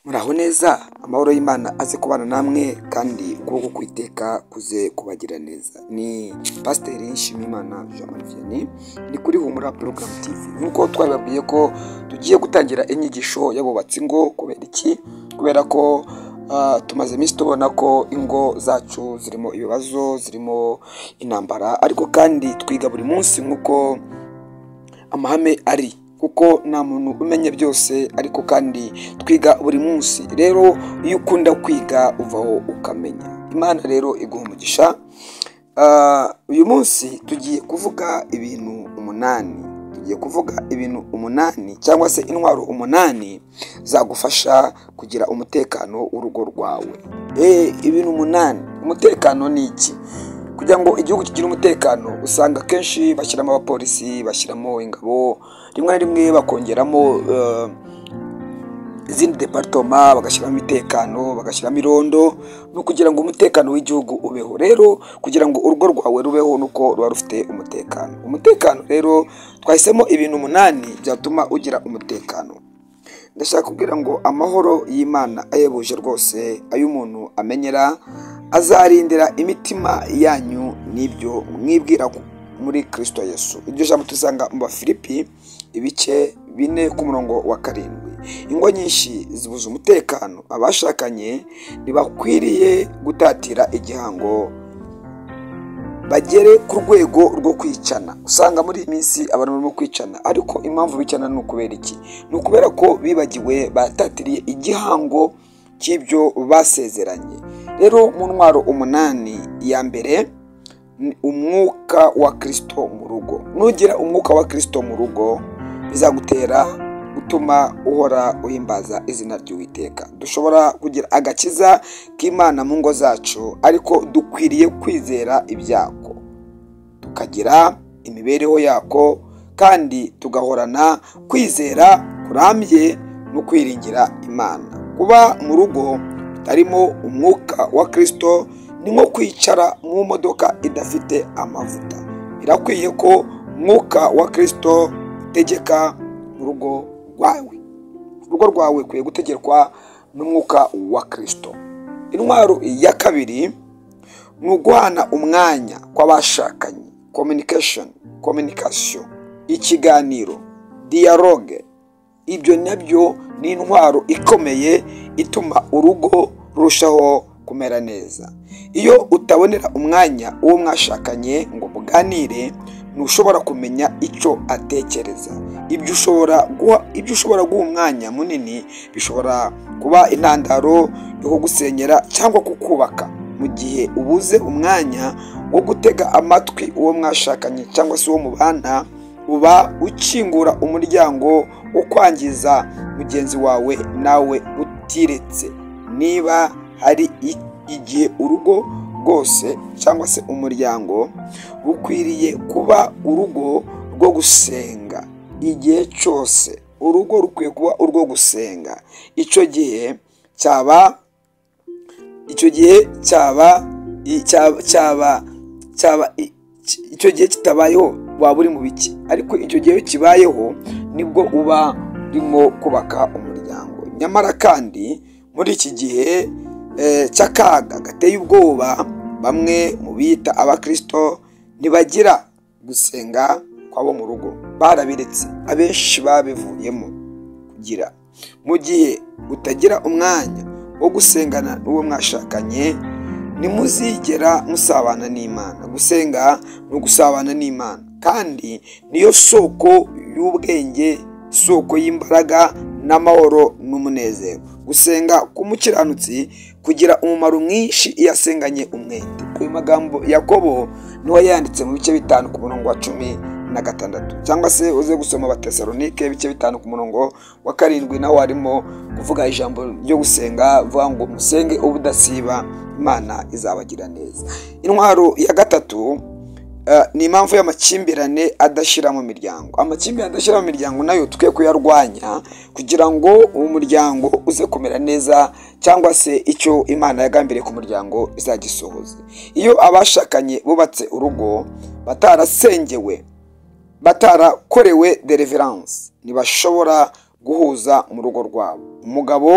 muraho neza amahoro y'imana aze kubana namwe kandi ukuboko kw'iteka kuze kubagira neza ni pasiteri nshimiyimana jean marie vianney ni kuri humura porogaramu tv nk'uko twabibabwiye ko tugiye gutangira inyigisho y'abubatsi ingo kubera iki kubera ko ah, tumaze iminsi tubona ko ingo zacu zirimo ibibazo zirimo intambara ariko kandi twiga buri munsi nk'uko amahame ari kuko nta muntu umenya byose ariko kandi twiga buri munsi rero iyo ukunda kwiga uvaho ukamenya imana rero iguha umugisha Ah, uyu munsi tugiye kuvuga ibintu umunani tugiye kuvuga ibintu umunani cyangwa se intwaro umunani zagufasha kugira umutekano w'urugo rwawe Eh, ibintu umunani umutekano ni iki kugira ngo igihugu kigire umutekano usanga akenshi bashyiramo abapolisi bashyiramo ingabo rimwe na rimwe bakongeramo eh, izindi deparitoma bagashyiramo umutekano bagashyiramo irondo no kugira ngo umutekano w'igihugu ubeho rero kugira ngo urugo rwawe rubeho nuko ruba rufite umutekano umutekano rero twahisemo ibintu umunani byatuma ugira umutekano ndashaka kubwira ngo amahoro y'imana ayebuje rwose ayo umuntu amenyera azarindira imitima yanyu n'ibyo mwibwira ku- muri kirisito yesu iryo jambo tuzanga mu bafilipi ibice bine ku murongo wa karindwi ingo nyinshi zibuze umutekano abashakanye ntibakwiriye gutatira igihango bagere ku rwego rwo kwicana usanga muri iyi minsi abantu barimo kwicana ariko impamvu bicana ni ukubera iki ni ukubera ko bibagiwe batatiriye igihango cy'ibyo basezeranye rero mu ntwaro umunani ya mbere ni umwuka wa kirisito mu rugo nugira umwuka wa kirisito mu rugo bizagutera gutuma uhora uhimbaza izina ry'uwiteka dushobora kugira agakiza k'imana mu ngo zacu ariko dukwiriye kwizera ibyako tukagira imibereho yako kandi tugahorana kwizera kurambye no kwiringira imana kuba mu rugo harimo umwuka wa kirisito ni nko kwicara mu modoka idafite amavuta birakwiye ko umwuka wa kirisito utegeka mu rugo rwawe urugo rwawe ukwiye gutegekwa n'umwuka wa kirisito intwaro ya kabiri ni uguhana umwanya kw'abashakanye communication communication ikiganiro dialogue ibyo nabyo ni intwaro ikomeye ituma urugo rurushaho kumera neza iyo utabonera umwanya uwo mwashakanye ngo muganire ntushobora kumenya icyo atekereza ibyo ushobora guha ibyo ushobora guha umwanya munini bishobora kuba intandaro yo kugusenyera cyangwa kukubaka mu gihe ubuze umwanya wo gutega amatwi uwo mwashakanye cyangwa se uwo mubana uba ukingura umuryango wo kwangiza mugenzi wawe nawe utiretse niba hari i- igihe urugo rwose cyangwa se umuryango bukwiriye kuba urugo rwo gusenga igihe cyose urugo rukwiye kuba urwo gusenga icyo gihe cyaba icyo gihe cyaba i- cyaba cyaba cyaba i- ki- icyo gihe kitabayeho waba uri mu biki ariko icyo gihe iyo kibayeho nibwo uba urimo kubaka umuryango nyamara kandi muri iki gihe eh, cy'akaga gateye ubwoba bamwe mu bita abakirisito ntibagira gusenga kwabo mu rugo barabiretse abenshi babivuyemo kugira mu gihe utagira umwanya wo gusengana n'uwo mwashakanye ntimuzigera musabana n'imana gusenga ni ugusabana n'imana kandi niyo soko y'ubwenge isoko y'imbaraga n'amahoro n'umunezero gusenga k'umukiranutsi kugira umumaro mwinshi iyo asenganye umwete ayo magambo yakobo niho yanditse mu bice bitanu ku murongo wa cumi na gatandatu cyangwa se uze gusoma abatesalonike ibice bitanu ku murongo wa karindwi naho harimo kuvuga ijambo ryo gusenga vuga ngo musenge ubudasiba imana izabagira neza intwaro ya gatatu eh, ni impamvu y'amakimbirane adashira mu miryango amakimbirane adashyira mu miryango nayo twe kuyarwanya kugira ngo uwo muryango uze kumera neza cyangwa se icyo imana yagambiriye ku muryango izagisohoze iyo abashakanye bubatse urugo batarasengewe batarakorewe dereveranse ntibashobora guhuza mu rugo rwabo umugabo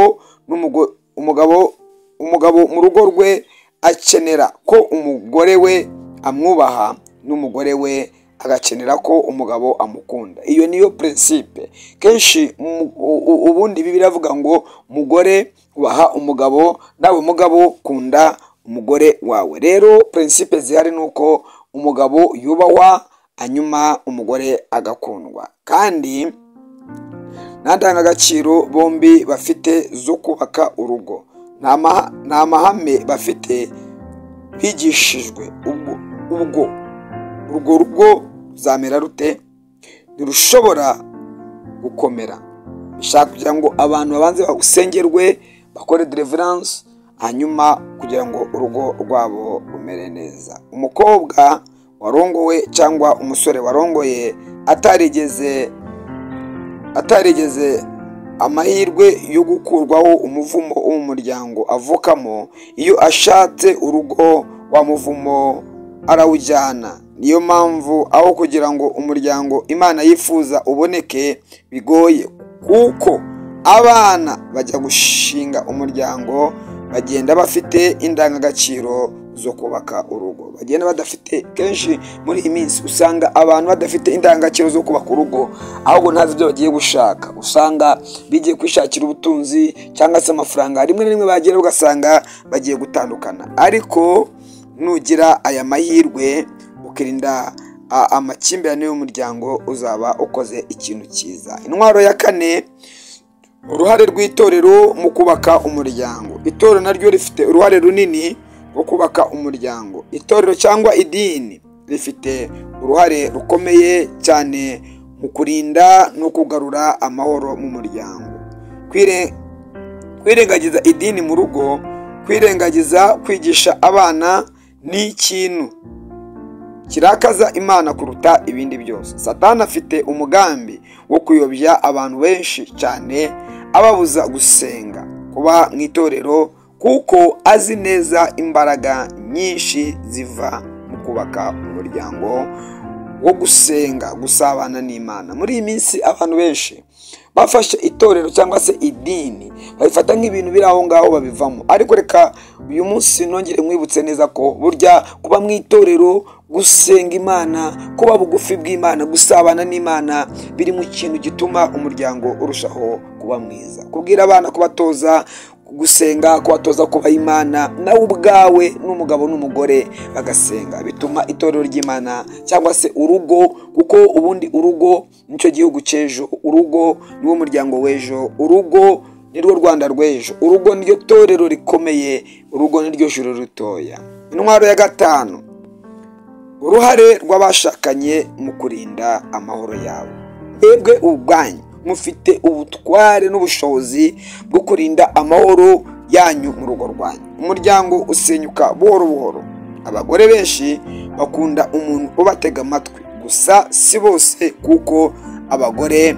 n'umugore umugabo umugabo mu rugo rwe akenera ko umugore we amwubaha n'umugore we agakenera ko umugabo amukunda iyo niyo prinsipe kenshi mu- u- u- ubundi ibi biravuga ngo mugore ubaha umugabo nawe mugabo kunda umugore wawe rero prinsipe zihari ni uko umugabo yubahwa hanyuma umugore agakundwa kandi nta ndangagaciro bombi bafite zo kubaka urugo nta maha- nta mahame bafite bigishijwe ubwo ubwo urwo rugo ruzamera rute ntirushobora gukomera bishaka kugira ngo abantu babanze basengerwe bakore deliverance hanyuma kugira ngo urugo rwabo rumere neza umukobwa warongowe cyangwa umusore warongoye atarigeze atarigeze amahirwe yo gukurwaho umuvumo wo mu muryango avukamo iyo ashatse urugo wa muvumo arawujyana niyo mpamvu aho kugira ngo umuryango imana yifuza uboneke bigoye kuko abana bajya gushinga umuryango bagenda bafite indangagaciro zo kubaka urugo bagenda badafite kenshi muri iyi minsi usanga abantu badafite indangagaciro zo kubaka urugo ahubwo ntazi ibyo bagiye gushaka usanga bigiye kwishakira ubutunzi cyangwa se amafaranga rimwe na rimwe bagera ugasanga bagiye gutandukana ariko nugira aya mahirwe ukirinda a- amakimbirane y'umuryango uzaba ukoze ikintu cyiza intwaro ya kane uruhare rw'itorero mu kubaka umuryango itorero naryo rifite uruhare runini rwo kubaka umuryango itorero cyangwa idini rifite uruhare rukomeye cyane mu kurinda no kugarura amahoro mu muryango Kwire- kwirengagiza idini mu rugo kwirengagiza kwigisha abana ni ikintu kirakaza imana kuruta ibindi byose satani afite umugambi wo kuyobya abantu benshi cyane ababuza gusenga kuba mu itorero kuko azi neza imbaraga nyinshi ziva mu kubaka umuryango wo gusenga gusabana n'imana muri iyi minsi abantu benshi bafashe itorero cyangwa se idini babifata nk'ibintu biri aho ngaho babivamo ariko reka uyu munsi nongere mwibutse neza ko burya kuba mu itorero gusenga imana kuba bugufi bw'imana gusabana n'imana biri mu kintu gituma umuryango urushaho kuba mwiza kubwira abana kubatoza gusenga kubatoza kubaha imana nawe ubwawe n'umugabo n'umugore bagasenga bituma itorero ry'imana cyangwa se urugo kuko ubundi urugo nicyo gihugu cy'ejo urugo niwo muryango w'ejo urugo nirwo rwanda rw'ejo urugo niryo torero rikomeye urugo niryo juru ritoya intwaro ya gatanu uruhare rw'abashakanye mu kurinda amahoro yabo mwebwe ubwanyu mufite ubutware n'ubushobozi bwo kurinda amahoro yanyu mu rugo rwanyu umuryango usenyuka buhoro buhoro abagore benshi bakunda umuntu ubatega amatwi gusa si bose kuko abagore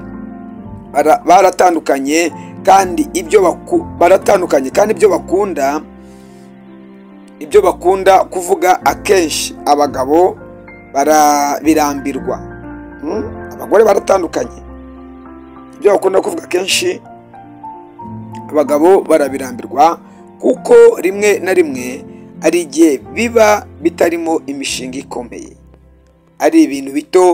bara- baratandukanye kandi ibyo baku- baratandukanye kandi ibyo bakunda ibyo bakunda kuvuga akenshi abagabo bara- birambirwa Mm? abagore baratandukanye ibyo bakunda kuvuga kenshi abagabo barabirambirwa kuko rimwe na rimwe ari igihe biba bitarimo imishinga ikomeye ari ibintu bito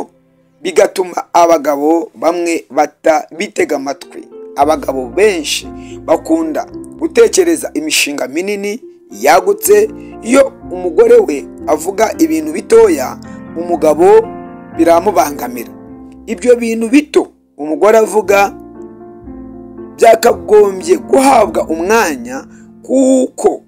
bigatuma abagabo bamwe bata bitega amatwi abagabo benshi bakunda gutekereza imishinga minini yagutse iyo umugore we avuga ibintu bitoya umugabo biramubangamira ibyo bintu bito umugore avuga byakagombye guhabwa umwanya kuko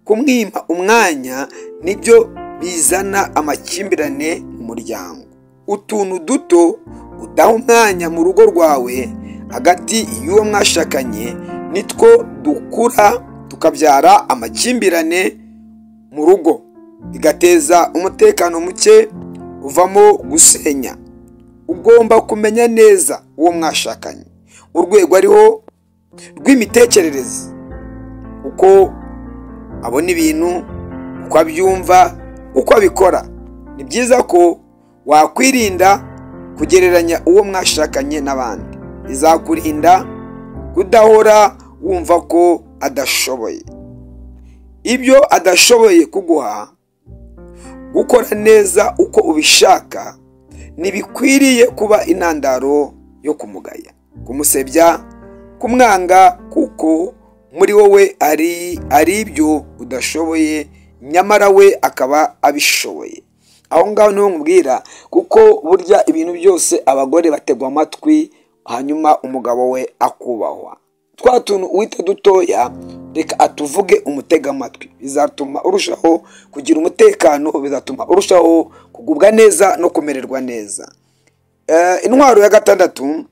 kumwima umwanya nibyo bizana amakimbirane mu muryango utuntu duto udaha umwanya mu rugo rwawe hagati y'uwo mwashakanye nitwo dukura tukabyara amakimbirane mu rugo bigateza umutekano muke uvamo gusenya ugomba kumenya neza uwo mwashakanye urwego ariho rw'imitekerereze uko abona ibintu uko abyumva uko abikora ni byiza ko wakwirinda kugereranya uwo mwashakanye n'abandi bizakurinda kudahora wumva ko adashoboye ibyo adashoboye kuguha gukora neza uko ubishaka ntibikwiriye kuba intandaro yo kumugaya kumusebya kumwanga kuko muri wowe ari ari ibyo udashoboye nyamara we akaba abishoboye aho ngaho niho nkubwira kuko burya ibintu byose abagore bategwa amatwi hanyuma umugabo we akubahwa twa tuntu uwita dutoya reka atuvuge umutega amatwi bizatuma urushaho kugira umutekano bizatuma urushaho kugubwa neza no kumererwa neza intwaro ya gatandatu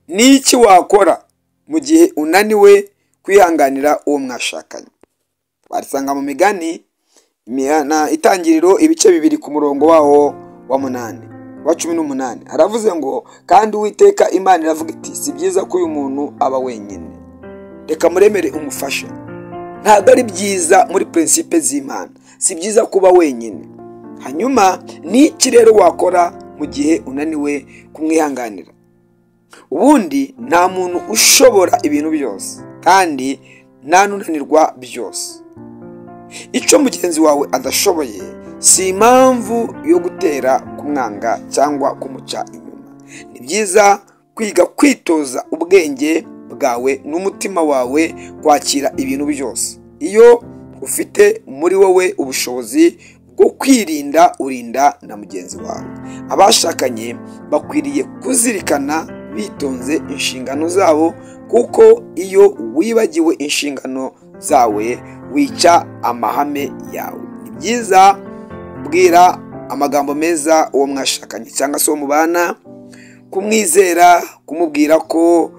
ni iki wakora mu gihe unaniwe kwihanganira uwo mwashakanye warisanga mu migani na itangiriro ibice bibiri ku murongo wawo wa munani wa cumi n'umunani aravuze ngo kandi uwiteka imana iravuga iti si byiza ko uyu muntu aba wenyine reka muremere umufasha ntabwo ari byiza muri prinsipe z'imana si byiza kuba wenyine hanyuma ni iki rero wakora mu gihe unaniwe kumwihanganira ubundi nta muntu ushobora ibintu byose kandi nta n'unanirwa byose icyo mugenzi wawe adashoboye si impamvu yo gutera kumwanga cyangwa kumuca inyuma ni byiza kwiga kwitoza ubwenge bwawe n'umutima wawe kwakira ibintu byose iyo ufite muri wowe ubushobozi bwo kwirinda urinda na mugenzi wawe abashakanye bakwiriye kuzirikana bitonze inshingano zabo kuko iyo wibagiwe inshingano zawe wica amahame yawe ni byiza kubwira amagambo meza uwo mwashakanye cyangwa se uwo mubana kumwizera kumubwira ko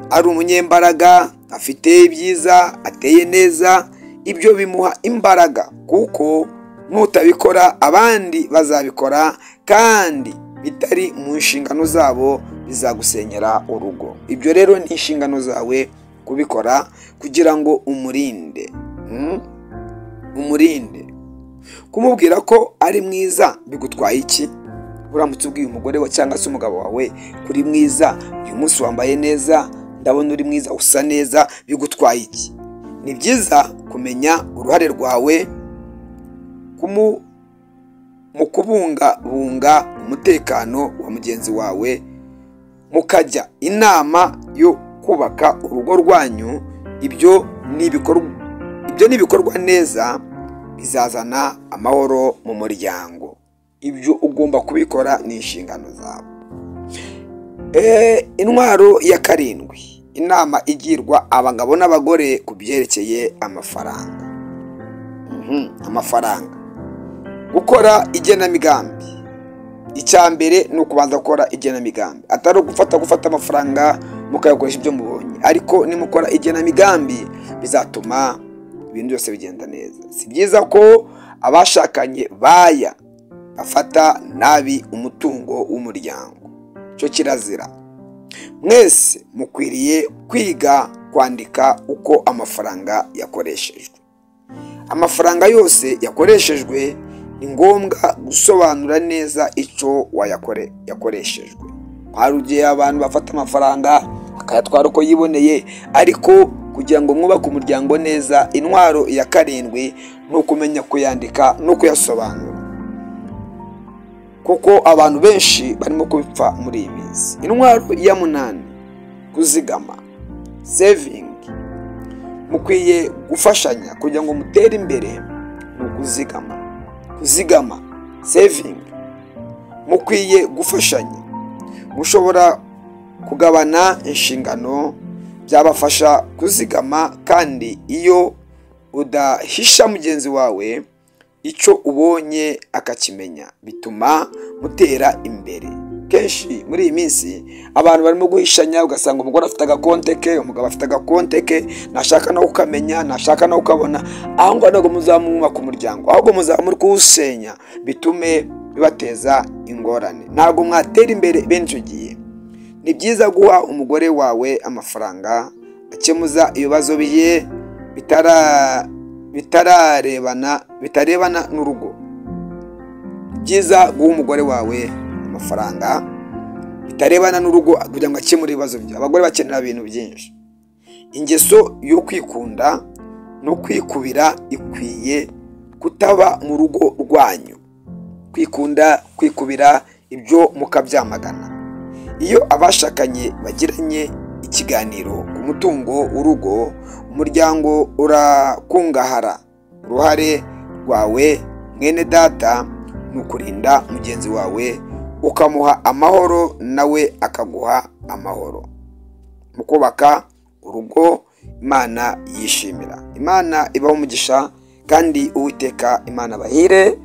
ari umunyembaraga afite ibyiza ateye neza ibyo bimuha imbaraga kuko nutabikora abandi bazabikora kandi bitari mu nshingano zabo bizagusenyera urugo ibyo rero ni inshingano zawe kubikora kugira ngo umurinde umurinde kumubwira ko ari mwiza bigutwaye iki uramutse ubwiye umugore we cyangwa se umugabo wawe uri mwiza uyu munsi wambaye neza ndabona uri mwiza usa neza bigutwaye iki ni byiza kumenya uruhare rwawe mu kubungabunga umutekano wa mugenzi wawe mukajya inama yo kubaka urugo rwanyu ibyo ni ibikorwa neza bizazana amahoro mu muryango ibyo ugomba kubikora ni inshingano zawe intwaro ya karindwi inama igirwa abagabo n'abagore ku byerekeye amafaranga amafaranga gukora igenamigambi icya mbere ni ukubanza gukora igenamigambi atari ugufata gufata amafaranga mukayakoresha ibyo mubonye ariko nimukora igenamigambi bizatuma ibintu byose bigenda neza si byiza ko abashakanye baya bafata nabi umutungo w'umuryango icyo kirazira mwese mukwiriye kwiga kwandika uko amafaranga yakoreshejwe amafaranga yose yakoreshejwe ni ngombwa gusobanura neza icyo yakoreshejwe hari igihe abantu bafata amafaranga bakayatwara uko yiboneye ariko kugira ngo mwubake umuryango neza intwaro ya karindwi ni ukumenya kuyandika no kuyasobanura kuko abantu benshi barimo kubipfa muri iyi minsi intwaro ya munani kuzigama sevingi mukwiye gufashanya kugira ngo mutere imbere ni ukuzigama kuzigama sevingi mukwiye gufashanya mushobora kugabana inshingano byabafasha kuzigama kandi iyo udahisha mugenzi wawe icyo ubonye akakimenya bituma mutera imbere kenshi muri iyi minsi abantu barimo guhishanya ugasanga umugore afite agakonte ke umugabo afite agakonte ke ntashaka no kukamenya ntashaka no kukabona aho ngaho ntabwo muzaba mwubaka umuryango ahubwo muzaba muri kuwusenya bitume bibateza ingorane ntabwo mwatera imbere benshi ugiye ni byiza guha umugore wawe amafaranga akemuza ibibazo biye bitararebana bitarebana n'urugo ni byiza guha umugore wawe amafaranga bitarebana n'urugo kugira ngo akemure ibibazo bye abagore bakenera ibintu byinshi ingeso yo kwikunda no kwikubira ikwiye kutaba mu rugo rwanyu kwikunda kwikubira ibyo mukabyamagana iyo abashakanye bagiranye ikiganiro ku mutungo w'urugo umuryango urakungahara uruhare rwawe mwene data ni ukurinda mugenzi wawe ukamuha amahoro nawe akaguha amahoro mu kubaka urugo imana yishimira imana ibaho umugisha kandi uwiteka imana bahire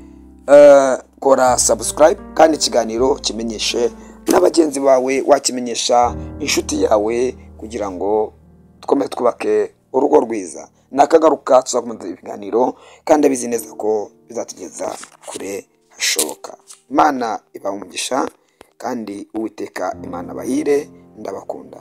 kora sabusikarayibu kandi ikiganiro kimenyeshe na bagenzi bawe wakimenyesha inshuti yawe kugira ngo twome twubake urugo rwiza nakagaruka tuzakomeza ibiganiro kandi abizi neza ko bizatugeza kure hashoboka imana umugisha kandi uwiteka imana bahire ndabakunda